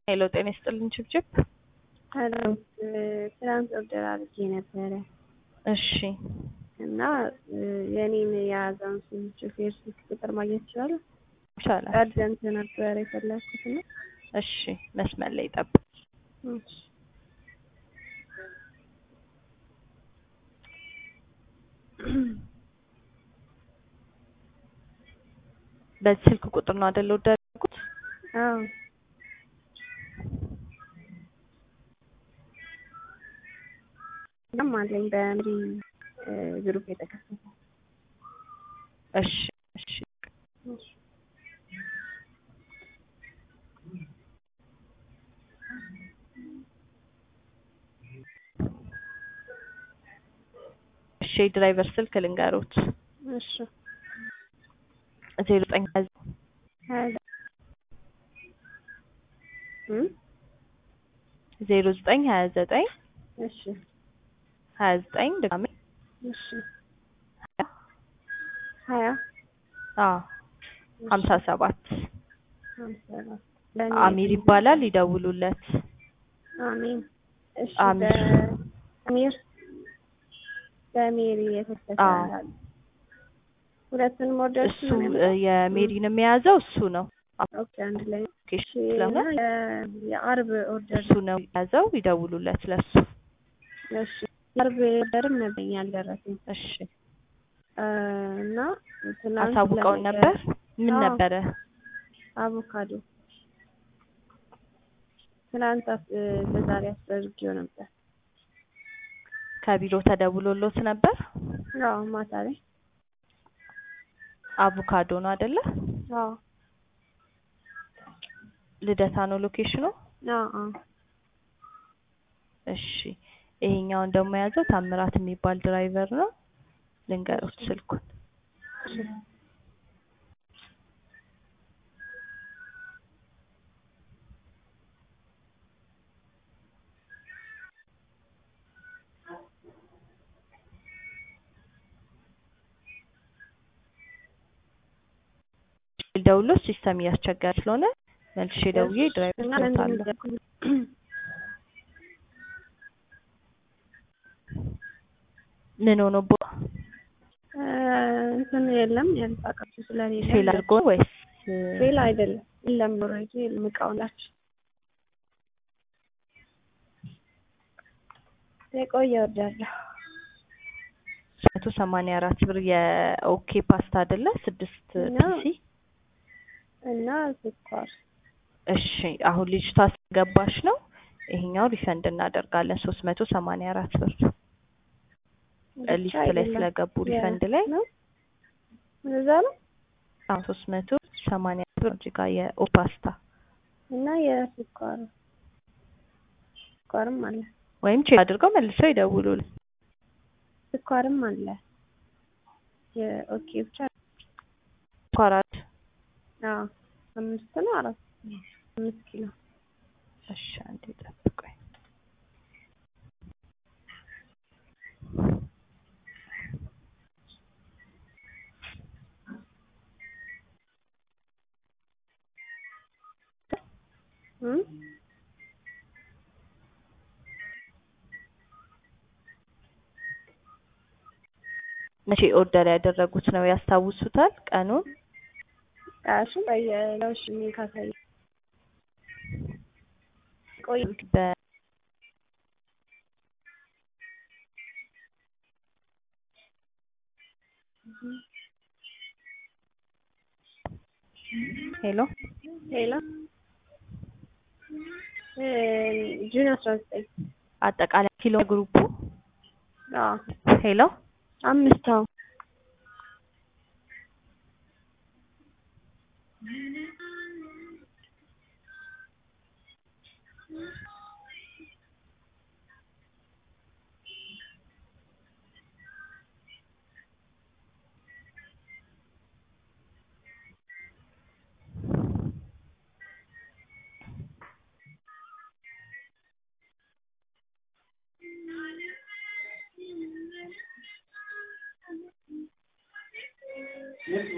ሄሎ ጤና ይስጥልኝ ችብችብ። ሰላም ትናንት ኦርደር አድርጌ ነበረ እሺ እና የኔን የያዘውን ስም ሹፌር ስልክ ቁጥር ማግኘት ይችላል? ይቻላል። አርጀንት ነበረ የፈለኩት እና እሺ መስመር ላይ ጠብቅ። እሺ በዚህ ስልክ ቁጥር ነው አይደል ኦርደር ያደረጉት? አዎ እናም አለኝ በምሪ ግሩፕ የተከፈተ እሺ እሺ እሺ እሺ የድራይቨር ስልክ ልንገሩት እሺ ዜሮ ዘጠኝ ሀያ እም ዜሮ ዘጠኝ ሀያ ዘጠኝ እሺ ሀያ ዘጠኝ ድጋሜ እሺ ሀያ ሀያ አዎ ሀምሳ ሰባት ሀምሳ አራት አሚር ይባላል ይደውሉለት። አሚን እሺ አሚር። በአሚር በሜሪ የተከፈተ አዎ። አለ። ሁለቱንም ኦርደር እሱ እ የሜሪንም የያዘው እሱ ነው። ኦኬ አንድ ላይ ኦኬ ስለሆነ የ- የአርብ ኦርደር እሱ ነው የያዘው ይደውሉለት ለሱ። እሺ የአርብ ኦርደርም ነበኝ ያልደረሰኝ እሺ እ እና ትናንት አሳውቀውን ለነገ ነበር። ምን አዎ። ነበረ? አቮካዶ ትናንት አስ- እ ለዛሬ አስደርጌው ነበር። ከቢሮ ተደውሎሎት ነበር። አዎ ማታ ላይ አቮካዶ ነው አይደለ? አዎ ልደታ ነው ሎኬሽኑ። አዎ አዎ እሺ ይሄኛውን ደግሞ የያዘው ታምራት የሚባል ድራይቨር ነው። ልንገሩት ስልኩን ደውሎ ሲስተም እያስቸገረ ስለሆነ መልሼ ደውዬ ድራይቨር እና ሰጥታለሁ። ለምን ምን ሆኖ ቦ እ እንትን የለም ያልፋቃችሁ ስለሌለ ፌል አድርጎ ወይስ ፌል አይደለም የለም ኦልሬዲ የለም እቃው ናቸው የቆየ ኦርደር ነው መቶ ሰማንያ አራት ብር የኦኬ ፓስታ አይደለ? ስድስት እና ፒሲ እና ስኳር እሺ አሁን ልጅቷ ስለገባች ነው ይሄኛው ሪፈንድ እናደርጋለን ሶስት መቶ ሰማንያ አራት ብር ብቻ ሊስት ላይ አይደለም። ስለገቡ የ- ሪፈንድ ላይ ነው እዛ ነው አሁን ሶስት መቶ ሰማንያ አራት ብር እዚህ ጋር የኦፓስታ እና የስኳር ስኳርም አለ ወይም ቼክ አድርገው መልሰው ይደውሉልን። ስኳርም አለ የኦኬ ብቻ ኳራት አዎ አምስት ነው አራት አምስት ኪሎ እሺ አንዴ ጠብቆኝ እም መቼ ኦርደር ያደረጉት ነው ያስታውሱታል ቀኑን? እሱ በየለውሽ ካሳይ ቆይ በ ሄሎ ሌላ እ ጁን አስራ ዘጠኝ አጠቃላይ ኪሎ ግሩፑ አዎ ሄሎ አምስት አዎ